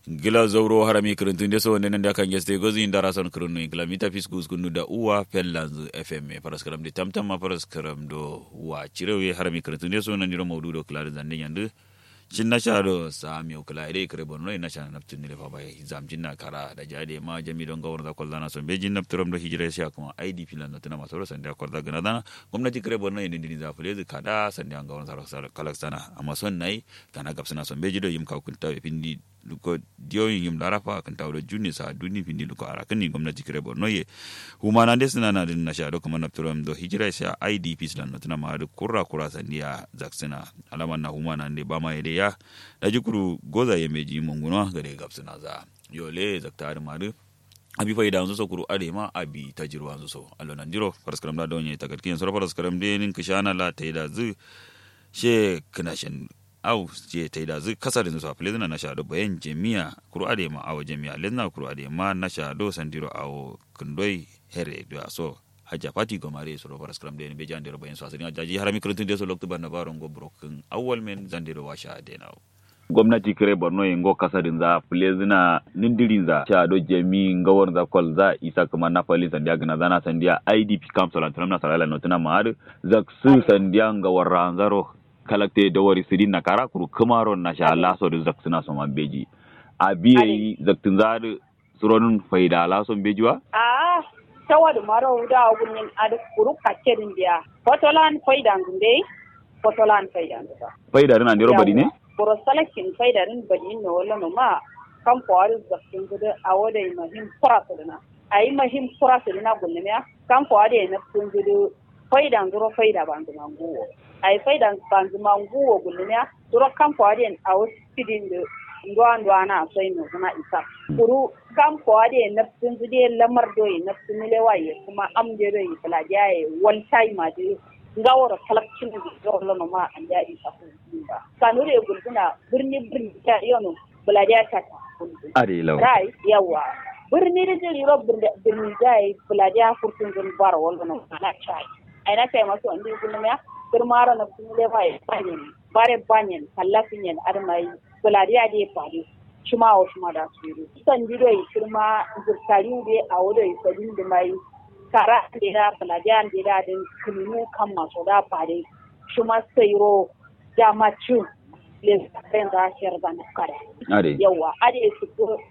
gila zauro harami kirintun de so nenen da kan geste gozi indara son kirinu gila mita fiskus kunu da uwa pellanzu fm paras karam de tamtam ma paras karam do wa cirewe harami kirintun de so nan diro mawdu do klar zande yandu cin na sha do sa mi kula ide kire bonno ina sha naptun ne fa bai zam jinna kara da jade ma jami don gawar da kwalla na son be jin napturam do hijira sha kuma idp lan tana maso sanda kwalla gana dana gwamnati kire bonno ina dini za fule zu kada sanda an gawar sa kalaksana amma son nai kana gapsana son be jido yim ka kunta pindi luko diyoyin yim larafa kan tawo juni sa duni pindi luko arakan ni gwamnati kire borno ye humana des na na din na sha do kuma napturam do hijira sha idp lan tana ma da kurra kurra sandiya zaksina alaman na humana ne ba ma yede ya da jikuru goza ya meji munguno gare gapsina za yole zaktari madu abi fayda anzu so kuru ade ma abi tajirwa anzu so allo nan jiro paraskaram da donye tagatkin so paraskaram de nin kishana la taida zu she kanashin au je taida zu kasar zu sa filizna na shado bayan jami'a kuru ade ma awo jami'a lezna kuru ade ma na shado sandiro awo kundoi here do so hajja fati gomare so robar skram de be jandiro bayan so asini jaji harami kurutun de so lokto banna baron go broken awwal men zandiro washa de nawo gwamnati kire borno yengo kasarin za plezina nindirin za cha do jemi ngawar za kol za isa kuma na pali sandia gana zana sandia idp camp solan tunamna salala notuna maad za su sandia ngawar ranzaro kalakte da wari sidin na kara kuru kumaron na sha laso da zak suna so beji a biye zaktun za suronun faida lason bejiwa a tawa da maro da gunin ad kuru kakerin dia fotolan faida ngunde fotolan faida nda faida rina ndiro badi ne boro salakin faidarin bani ne wala no ma kan kwari zakin gudu a wada yi mahim kura sirina a yi mahim kura sirina gulle ya kan kwari na kun gudu faidan zuro faida ban zuma nguwo a yi faidan ban zuma nguwo gulle ya zuro kan kwari a wasu sidin da ndwa ndwa na sai no zuna isa kuru kan kwari na kun gudu lamar doyi na kun milewa ye kuma amje doyi falajiya ye wal time ma ngawara kalakcin da zuwa lana ma an ya isa ba kanu da gulguna birni birni ta yono buladiya ta ta are law rai yawa birni da jiri ro birni dai buladiya furtun zun bar wala na na chai ai na kai masu andi gulma ya firmara na kun le bai banyen bare banyen kallafin yan armai buladiya dai fadi shuma wa shuma da su yi san jidoi firma zurtari da a wadai sabin da mai kara da pelajaran da din kunu kan masu da fare shi ma sayro da macu le kan da shiyar da na kare are yawa ade su ko